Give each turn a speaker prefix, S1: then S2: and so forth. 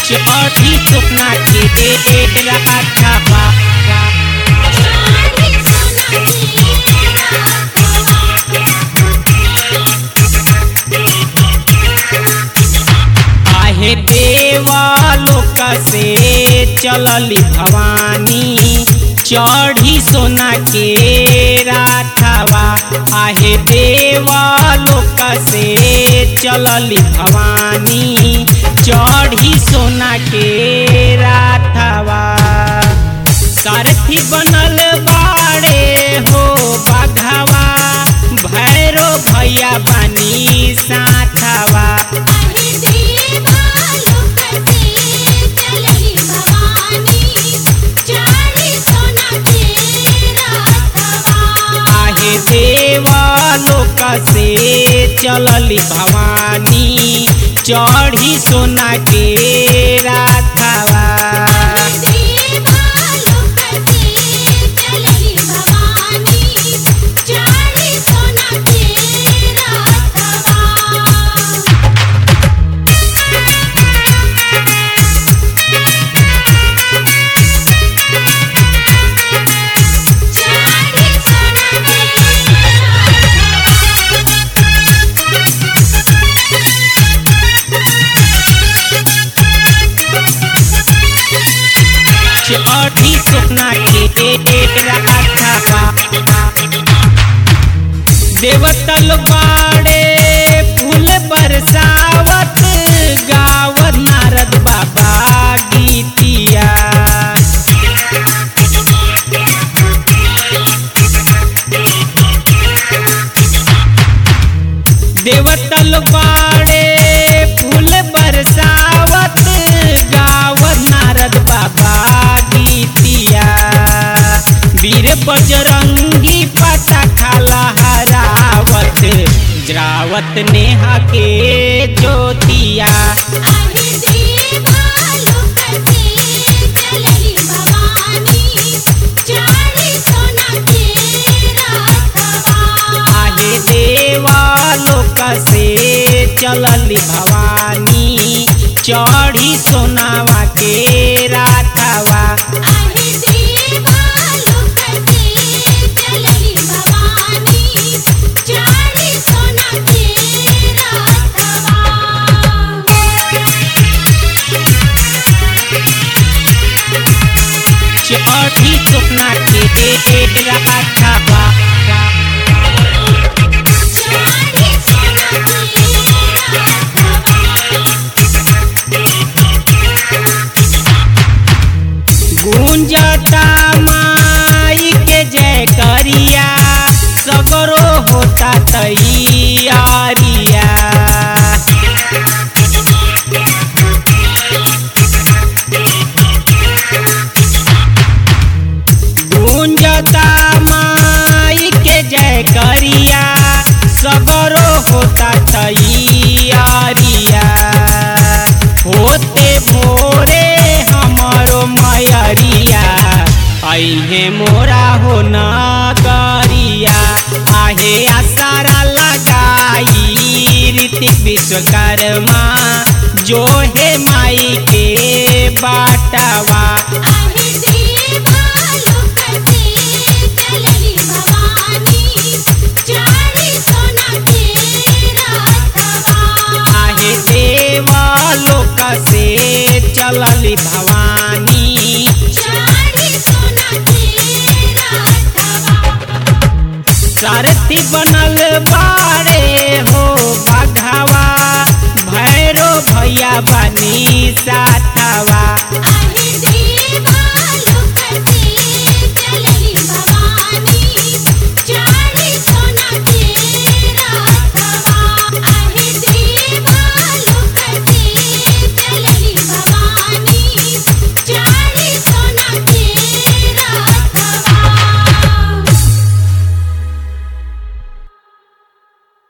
S1: चढ़ी सोना के राथवा
S2: चारी सोना
S1: आहे देवा लोक से चलली भवानी चढ़ी सोना के राथवा आहे देवा लोक से चलली भवानी चढ़ी सोना के राथवा सारथी बनल बाड़े हो बाघावा भैरो भैया बनी साथवा
S2: आहे देवा लोक से चलली भवानी चारी सोना के राथवा
S1: आहे देवा लोक से चलली भवानी चढ़ी सोना के राथवा
S2: देवा लोक से चलली भवानी चारी सोना के राथवा चारी सोना के
S1: चढ़ी सोना के राथवा देवतल बाड़े फूल बरसावत गावत नारद बाबा गीतिया देवतल बाड़े फूल बरसावत गावत नारद बाबा गीतिया वीर बजरंगी पता खाला हरावत जरावत नेहा के ज्योतिया
S2: आहे देवा लोक से चलली भवानी चारी सोना के राथवा
S1: आहे देवा लोक से चलली भवानी चढ़ी सोनावा के राथवा
S2: आहे देवा लोक से चलली भवानी चारी सोना के राथवा
S1: चढ़ी सोना के राथवा
S2: चारी सोना के
S1: गुंजता माई के जय करिया सगरो होता तैयारिया गुंजता माई के जय करिया सगरो होता तैयारिया होते भोरे हमरो मयरिया अहे मोरा हो नगरिया आहे आसारा लगाई ऋतिक विश्वकर्मा जो है माई के बाटवा
S2: आहे देवा लोक से चलली भवानी चारी सोना के राथवा
S1: आहे देवा लोक से चलली भवानी
S2: चारी सोना के राथवा
S1: सारथी बनल बाड़े हो बाघावा भैरो भैया बा